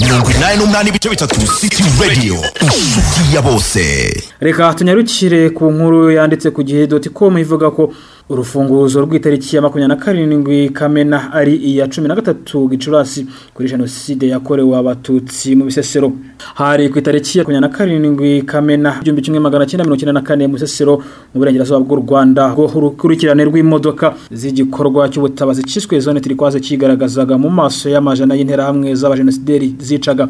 mirongo inani n'umunani ibice bitatu city radio inshuti ya bose reka tunyarukire ku nkuru yanditse ku gihe doti komu ivuga ko urufunguzo rw'itariki ya makumyabiri na karindwi kamena ari iya cumi na gatatu gicurasi kuri jenoside yakorewe abatutsi mu bisesero hari ku itariki ya makumyabiri na karindwi kamena igihumbi kimwe magana cyenda mirongo icyenda na kane mu bisesero mu burengerazuba bw'u rwanda ngo urukurikirane rw'imodoka z'igikorwa cy'ubutabazi cyiswe zone turikwaze cyigaragazaga mu maso y'amajana y'interahamwe z'abajenosideri zicaga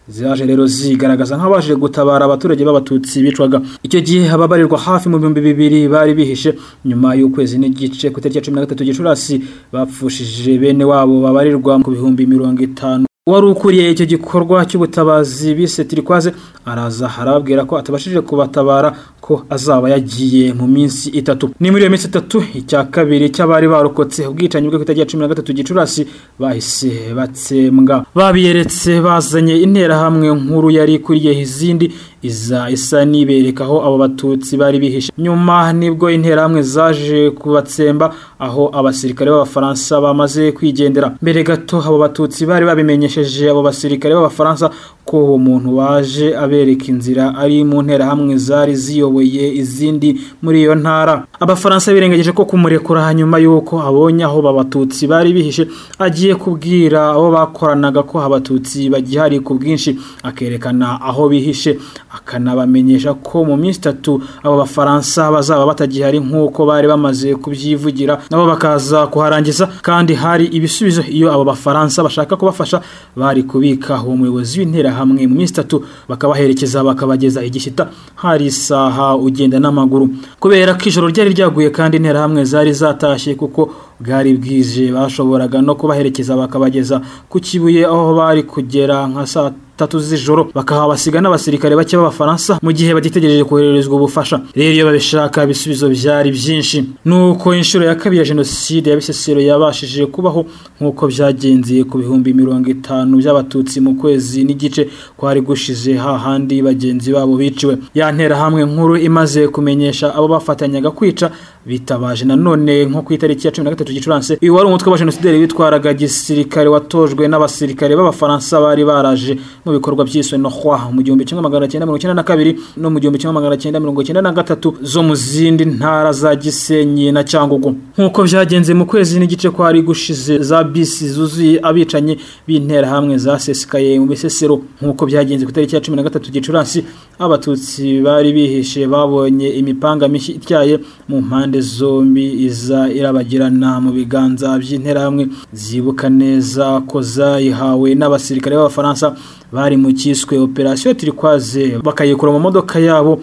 zaje rero zigaragaza nk'abaje gutabara abaturage b'abatutsi bicwaga icyo gihe ababarirwa hafi mu bihumbi bibiri bari bihishe nyuma y'ukwezi n'igice ku itariki ya cumi na gatatu gicurasi bapfushije bene wabo babarirwa ku bihumbi mirongo itanu wari ukuriye icyo gikorwa cy'ubutabazi bise turikwaze araza arababwira ko atabashije kubatabara ko azaba yagiye mu minsi itatu ni muri iyo minsi itatu icya kabiri cy'abari barokotse ubwicanyi bwe kutagira cumi na gatatu gicurasi bahise batsembwa babiyeretse bazanye interahamwe nkuru yari ikuriye izindi iza isa nibereka aho abo batutsi bari bihishe nyuma nibwo interahamwe zaje kubatsemba aho abasirikare b'abafaransa bamaze kwigendera mbere gato abo batutsi bari babimenyesheje abo basirikare b'abafaransa ko uwo muntu waje abereka inzira ari mu nterahamwe zari ziyoboye izindi muri iyo ntara abafaransa birengeje ko kumurekura nyuma y'uko abonye aho abatutsi bari bihishe agiye kubwira abo bakoranaga ko abatutsi bagihari ku bwinshi akerekana aho bihishe akanabamenyesha ko mu minsi itatu abo bafaransa bazaba batagihari nk'uko bari bamaze kubyivugira nabo bakaza kuharangiza kandi hari ibisubizo iyo abo bafaransa bashaka kubafasha bari kubika uwo muyobozi w'interahamwe mu minsi itatu bakabaherekeza bakabageza igishyita hari isaha ugenda n'amaguru kubera ko ijoro ryari ryaguye kandi interahamwe zari zatashye kuko bwari bwije bashoboraga no kubaherekeza bakabageza ku kibuye aho bari kugera nka saa tatu z'ijoro bakahabasiga n'abasirikare bake b'abafaransa mu gihe bagitegereje kohererezwa ubufasha rero iyo babishaka ibisubizo byari byinshi nuko inshuro ya kabiri ya jenoside ya bisesero yabashije kubaho nk'uko byagenze ku bihumbi mirongo itanu by'abatutsi mu kwezi n'igice kwari gushize hahandi bagenzi babo biciwe yantera hamwe nkuru imaze kumenyesha abo bafatanyaga kwica bitabaje nanone nko ku itariki ya cumi na gatatu gicurasi uyu wari umutwe wa jenosideri witwaraga gisirikare watojwe n'abasirikare b'abafaransa bari baraje mu bikorwa byiswe no kwa mu gihumbi kimwe magana cyenda mirongo icyenda na kabiri no mu gihumbi kimwe magana cyenda mirongo icyenda na gatatu zo mu zindi ntara za gisenyi na cyangugu nk'uko byagenze mu kwezi n'igice kwari gushize za bisi zuzuye abicanyi b'interahamwe zasesekaye mu bisesero nk'uko byagenze ku itariki ya cumi na gatatu gicurasi abatutsi bari bihishe babonye imipanga mishya ityaye mu mpande impande zombi iza irabagirana mu biganza by'interahamwe zibuka neza ko zayihawe n'abasirikare b'abafaransa bari mu cyiswe operasiyo turikwaze bakayikura mu modoka yabo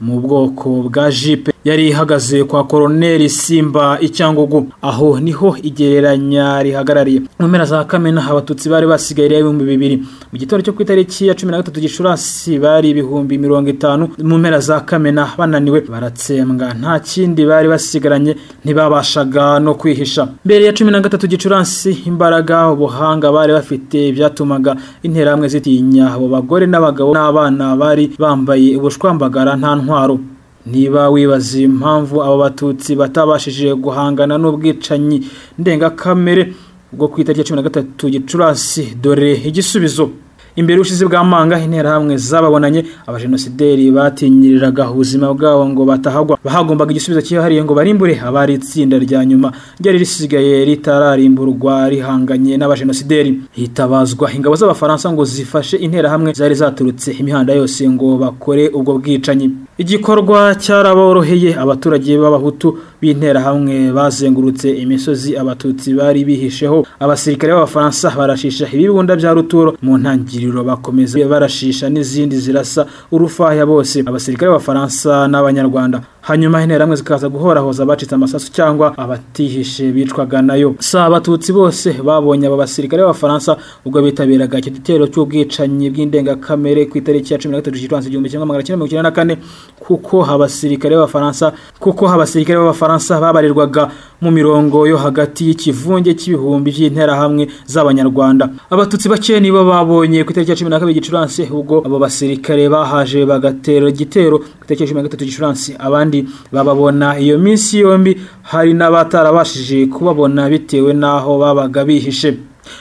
mu bwoko bwa jipe yari ihagaze kwa koroneri simba icyangugu aho niho igereranya rihagarariye mu mpera za kamena abatutsi bari basigaye ibihumbi bibiri mu gitondo cyo ku itariki ya cumi na gatatu gicurasi bari ibihumbi mirongo itanu mu mpera za kamena bananiwe baratsembwa nta kindi bari basigaranye ntibabashaga no kwihisha mbere ya cumi na gatatu gicurasi imbaraga ubuhanga bari bafite byatumaga interahamwe zitinya abo bagore n'abagabo n'abana bari bambaye ubushwambagara nta ntwaro niba wibaza impamvu abo batutsi batabashije guhangana n'ubwicanyi ndengakamere bwo ku itariki ya cumi na gatatu gicurasi dore igisubizo imbere y'ubushize bw'amanga interahamwe zababonanye abajenosideri batinyiriraga ubuzima bwabo ngo batahagwa bahagombaga igisubizo cyihariye ngo barimbure abari itsinda rya nyuma ryari risigaye ritararimburwa rihanganye n'abajenosideri hitabazwa ingabo z'abafaransa ngo zifashe interahamwe zari zaturutse imihanda yose ngo bakore ubwo bwicanyi igikorwa cyaraboroheye abaturage b'abahutu b'interahamwe bazengurutse imisozi abatutsi bari bihisheho abasirikare b'abafaransa barashisha ibibunda bya ruturo mu ntangiriro bakomeza barashisha n'izindi zirasa urufaya bose abasirikare b'abafaransa n'abanyarwanda hanyuma interahamwe zikaza guhorahoza abacitse amasasu cyangwa abatihishe bicwaga nayo si abatutsi bose babonye aba basirikare b'abafaransa ubwo bitabiraga icyo gitero cy'ubwicanyi bw'indengakamere ku itariki ya cumi na gatatu gicurasi igihumbi kimwe magana cyenda mirongo icyenda na kane kuko abasirikare b'abafaransa kuko abasirikare b'abafaransa babarirwaga mu mirongo yo hagati y'ikivunge cy'ibihumbi by'interahamwe z'abanyarwanda abatutsi bake nibo babonye ku itariki ya cumi na kabiri gicurasi ubwo abo basirikare bahaje bagatera igitero ku itariki ya cumi na gatatu gicurasi abandi bababona iyo minsi yombi hari n'abatarabashije kubabona bitewe n'aho babaga bihishe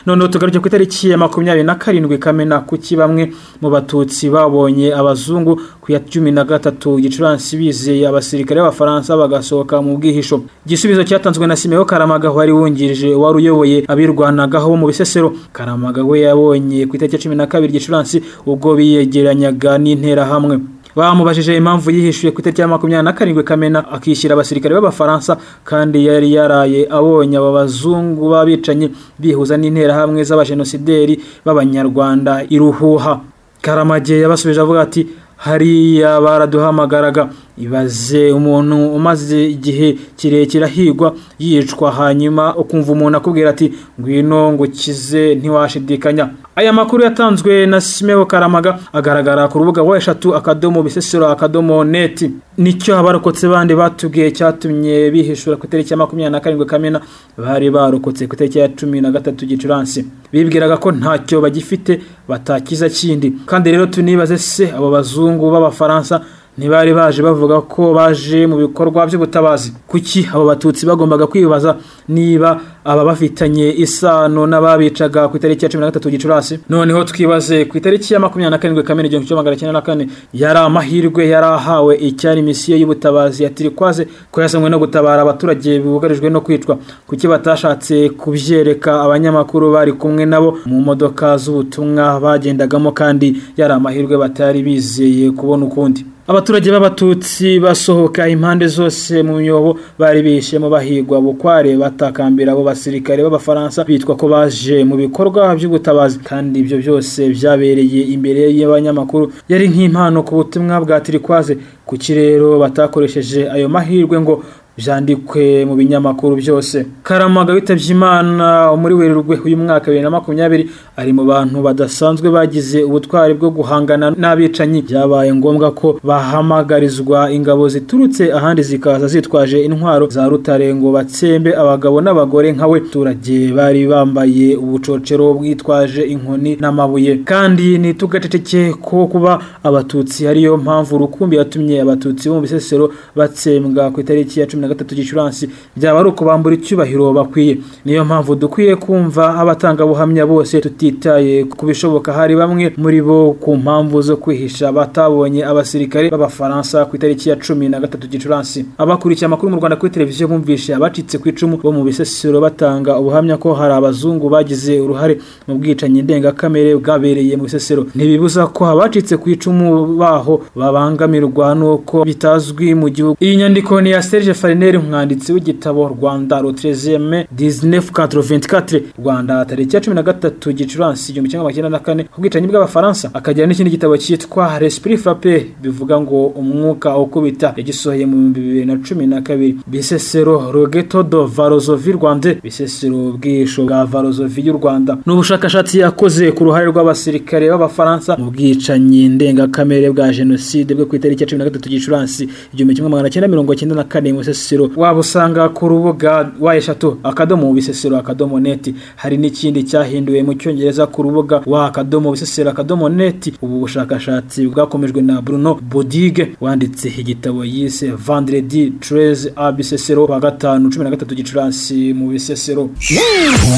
Noneho tugarutse ku itariki ya makumyabiri na karindwi kamena kuki bamwe mu batutsi babonye abazungu ku ya cumi na gatatu gicuransi bizeye abasirikare b'abafaransa bagasohoka mu bwihisho igisubizo cyatanzwe na Simeon Karamaga wari wungirije wari uyoboye abirwanagaho bo mu bisesero Karamaga we yabonye ku itariki ya cumi na kabiri gicuransi ubwo biyegeranyaga n'interahamwe bamubajije impamvu yihishuye ku itariki ya makumyabiri na karindwi kamena akishyira abasirikare b'abafaransa kandi yari yaraye abonye abo bazungu b'abicanyi bihuza n'interahamwe z'abajenosideri b'abanyarwanda iruhuha karamage yabasubije avuga ati hariya baraduhamagaraga ibaze umuntu umaze igihe kirekire ahigwa yicwa hanyuma ukumva umuntu akubwira ati ngwino ngo ukize ntiwashidikanya aya makuru yatanzwe na simeo karamaga agaragara ku rubuga wa eshatu akadomo bisesero akadomo neti nicyo abarokotse bandi batubwiye cyatumye bihishura ku itariki ya makumyabiri na karindwi kamena bari barokotse ku itariki ya cumi na gatatu gicuransi bibwiraga ko ntacyo bagifite batakiza kindi kandi rero tunibaze se abo bazungu b'abafaransa ntibari baje bavuga ko baje mu bikorwa by'ubutabazi kuki abo batutsi bagombaga kwibaza niba aba bafitanye isano n'ababicaga ku itariki ya cumi na gatatu gicurasi noneho twibaze ku itariki ya makumyabiri na karindwi kamena igihumbi kimwe magana cyenda na kane yari amahirwe yari ahawe icyari misiyo y'ubutabazi ya tirikwaze ko yasanwe no gutabara abaturage bugarijwe no kwicwa kuki batashatse kubyereka abanyamakuru bari kumwe nabo mu modoka z'ubutumwa bagendagamo kandi yari amahirwe batari bizeye kubona ukundi abaturage b'abatutsi basohoka impande zose mu myobo bari bishemo bahigwa bukware batakambira abo basirikare b'abafaransa bitwa ko baje mu bikorwa by'ubutabazi kandi ibyo byose byabereye imbere y'abanyamakuru yari nk'impano ku butumwa bwa tirikwaze ku kirero batakoresheje ayo mahirwe ngo byandikwe mu binyamakuru byose karamaga witabye imana muri werurwe uyu mwaka bibiri na makumyabiri ari mu bantu badasanzwe bagize ubutwari bwo guhangana n'abicanyi byabaye ngombwa ko bahamagarizwa ingabo ziturutse ahandi zikaza zitwaje intwaro za rutare ngo batsembe abagabo n'abagore nkawe abaturage bari bambaye ubucocero bwitwaje inkoni n'amabuye kandi ntitugaceceke ko kuba abatutsi ariyo mpamvu rukumbi yatumye abatutsi bo mu bisesero batsembwa ku itariki ya cumi na gatatu gicuransi byaba ari ukubambura icyubahiro bakwiye niyo mpamvu dukwiye kumva abatangabuhamya bose tutitaye ku bishoboka hari bamwe muri bo ku mpamvu zo kwihisha batabonye abasirikare b'abafaransa ku itariki ya cumi na gatatu gicuransi abakurikiye amakuru mu rwanda kuri televiziyo bumvishe abacitse ku icumu bo mu bisesero batanga ubuhamya ko hari abazungu bagize uruhare mu bwicanyi ndengakamere bwabereye mu bisesero ntibibuza ko abacitse ku icumu baho babangamirwa n'uko bitazwi mu gihugu iyi nyandiko ni ya serge farineri umwanditsi w'igitabo rwanda rotrezeme dizinefu katro ventikatire rwanda tariki ya cumi na gatatu gicuransi igihumbi kimwe magana na kane ubwicanyi bw'abafaransa akagira n'ikindi gitabo cyitwa respiri frape bivuga ngo umwuka ukubita yagisohoye mu bihumbi bibiri na cumi na kabiri bisesero rogeto do varozovi rwande bisesero bwisho bwa varozovi y'u rwanda ni ubushakashatsi yakoze ku ruhare rw'abasirikare b'abafaransa mu bwicanyi ndengakamere bwa jenoside bwo ku itariki ya cumi na gatatu gicuransi igihumbi kimwe magana cyenda mirongo cyenda na kane mu bisesero waba usanga ku rubuga wa eshatu akadomo bisesero akadomo neti hari n'ikindi cyahinduwe mu cyongereza ku rubuga wa akadomo bisesero akadomo neti ubu bushakashatsi bwakomejwe na bruno bodige wanditse igitabo yise vandredi treze a bisesero wa gatanu cumi na gatatu gicuransi mu bisesero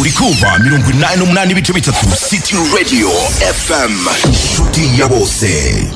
uri kumva mirongo inani n'umunani ibice bitatu city radio fm inshuti ya bose